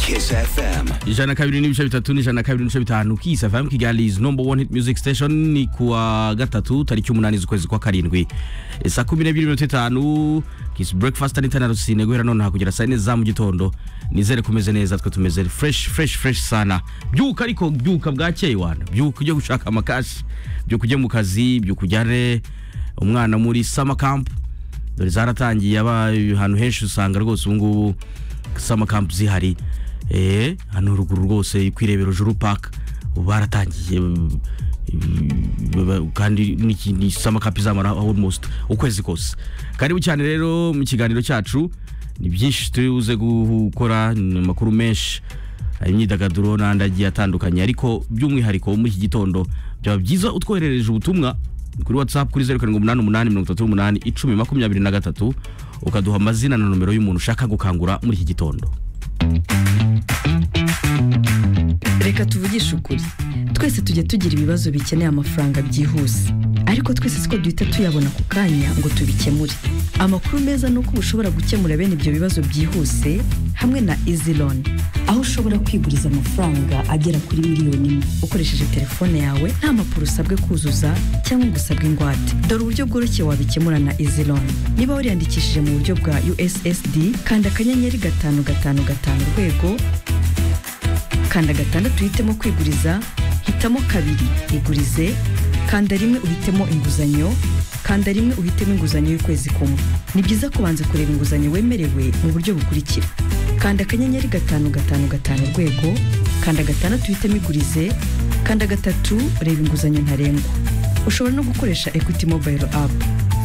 Kiss FM. ijana na kabiri n'ibice bitatu n'ijana na kabiri n'ibice bitanu kisa fm kigali is number one hit music station ni kuwa gatatu tariki umunani z'ukwezi kwa karindwi E, saa kumi n'ebyiri minota itanu kiss breakfast and internet sine guhera nonaha kugera saa yine za mu gitondo nizere kumeze neza twe tumeze fresh fresh fresh sana byuka ariko byuka bwakeye wana byuka ujye gushaka amakashi byuka ujye mu kazi byuka ujyane umwana muri summer camp dore zaratangiye aba ahantu henshi usanga rwose ubu ngubu summer camp zihari eh hano ruguru rwose ku irebero juru park ubu baratangiye mm, mm, kandi ni- ni summer camp izamara almost ukwezi kose karibu cyane rero mu kiganiro cyacu ni byinshi tuze gukora ni amakuru menshi hari imyidagaduro n'andi agiye atandukanye ariko by'umwihariko muri iki gitondo byaba byiza utwoherereje ubutumwa kuri whatsapp kuri zeru karindwi umunani umunani mirongo itatu n'umunani icumi makumyabiri na gatatu ukaduha amazina na nomero y'umuntu ushaka gukangura muri iki gitondo reka tuvugishe ukuri twese tujya tugira ibibazo bikeneye amafaranga byihuse ariko twese siko duhita tuyabona ku kanya ngo tubikemure amakuru meza ni uko uba ushobora gukemura bene ibyo bibazo byihuse hamwe na izi loan aho ushobora kwiguriza amafaranga agera kuri miliyoni imwe ukoresheje telefone yawe nta mpapuro usabwe kuzuza cyangwa ngo usabwe ingwate dore uburyo bworoshye wabikemura na izi loan niba wariyandikishije mu buryo bwa ussd kanda akanyenyeri gatanu gatanu gatanu urwego kanda gatandatu uhitemo kwiguriza hitamo kabiri igurize kanda rimwe uhitemo inguzanyo kanda rimwe uhitemo inguzanyo y'ukwezi kumwe ni byiza kubanza kureba inguzanyo wemerewe mu buryo bukurikira kanda akanyenyeri gatanu gatanu gatanu urwego kanda gatandatu uhitemo igurize kanda gatatu reba inguzanyo ntarengwa ushobora no gukoresha equity mobile app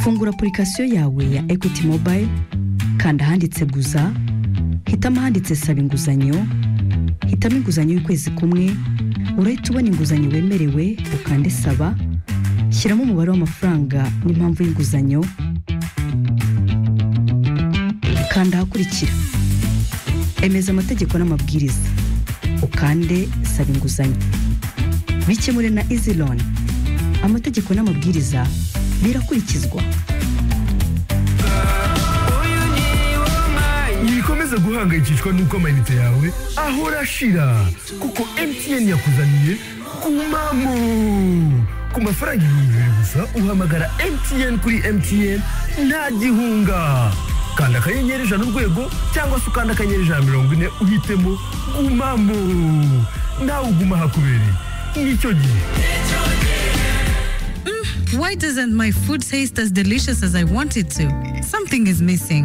fungura apurikasiyo yawe ya equity mobile kanda ahanditse guza hitamo ahanditse saba inguzanyo hitamo inguzanyo y'ukwezi kumwe urahita ubona inguzanyo wemerewe ukande saba shyiramo umubare w'amafaranga n'impamvu y'inguzanyo kanda ahakurikira emeza amategeko n'amabwiriza ukande saba inguzanyo bikemure na izi loan amategeko n'amabwiriza birakurikizwa wikomeze guhangayikishwa n'uko amayinite yawe ahora ashira kuko mtn yakuzaniye kumamo ku mafaranga ibihumbi bibiri gusa uhamagara mtn kuri mtn nta gihunga kanda akanyenyeri ijana urwego cyangwa se ukanda akanyenyeri ijana mirongo ine uhitemo gumamo nawe uguma hakubereye nicyo gihe Why doesn't my food taste as delicious as I want it to? Something is missing.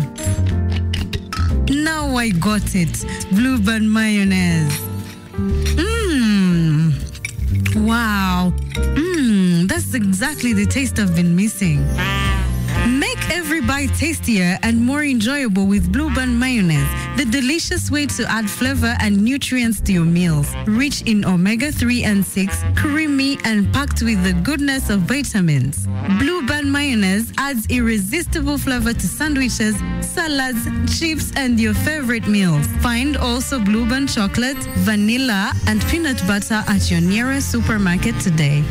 Now I got it. Bluebird mayonnaise. Mmm. Wow. Mmm. That's exactly the taste I've been missing. Make every bite tastier and more enjoyable with Bluebird mayonnaise, the delicious way to add flavor and nutrients to your meals. Rich in omega 3 and 6, creamy and packed with the goodness of vitamins. Bluebird mayonnaise adds irresistible flavor to sandwiches, salads, chips, and your favorite meals. Find also Bluebird chocolate, vanilla, and peanut butter at your nearest supermarket today.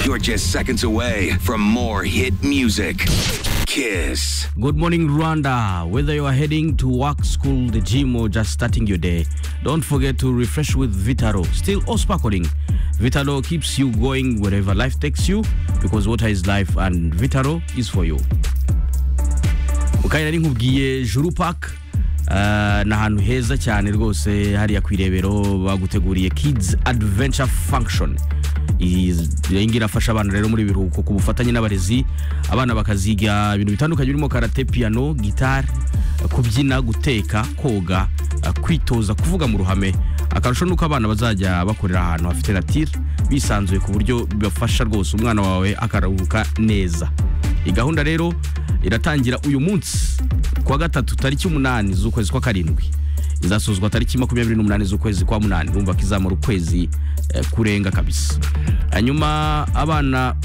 You're just seconds away from more hit music. Kiss. Good morning, Rwanda. Whether you are heading to work, school, the gym, or just starting your day, don't forget to refresh with Vitaro, still all sparkling. Vitaro keeps you going wherever life takes you because water is life and Vitaro is for you. mukanya nari nkubwiye juru park eh, ni ahantu heza cyane rwose hariya ku irebero baguteguriye kids adventure function iyi ngiyi irafasha abana rero muri biruhuko ku bufatanye n'abarezi abana bakaziga ibintu bitandukanye birimo karate piano gitari kubyina guteka koga eh, kwitoza kuvuga mu ruhame akarusho ni uko abana bazajya bakorera ahantu hafite natire bisanzuye ku buryo bibafasha rwose umwana wawe akaruhuka neza iyi gahunda rero iratangira uyu munsi kuwa gatatu tariki umunani z'ukwezi kwa karindwi izasuzwa tariki makumyabiri n'umunani z'ukwezi kwa munani urumva ko izamara ukwezi eh, kurenga kabisa hanyuma abana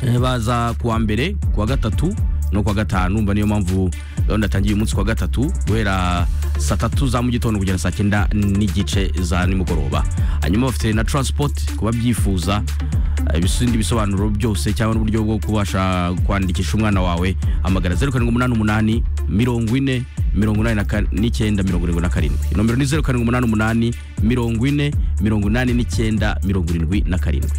eh, baza kuwa mbere kuwa gatatu no kuwa gatanu mba niyo mpamvu gahunda yatangiye uyu munsi kuwa gatatu guhera saa tatu za mu gitondo kugera saa cyenda n'igice za nimugoroba hanyuma bafite na transport ku babyifuza eh, ibisindi bisobanuro byose cyangwa n'uburyo bwo kubasha kwandikisha umwana wawe hamagara zeru karindwi umunani umunani mirongo ine mirongo inani na ka- n'icyenda mirongo irindwi na karindwi nomero ni zeru karindwi umunani umunani mirongo ine mirongo inani n'icyenda mirongo irindwi na karindwi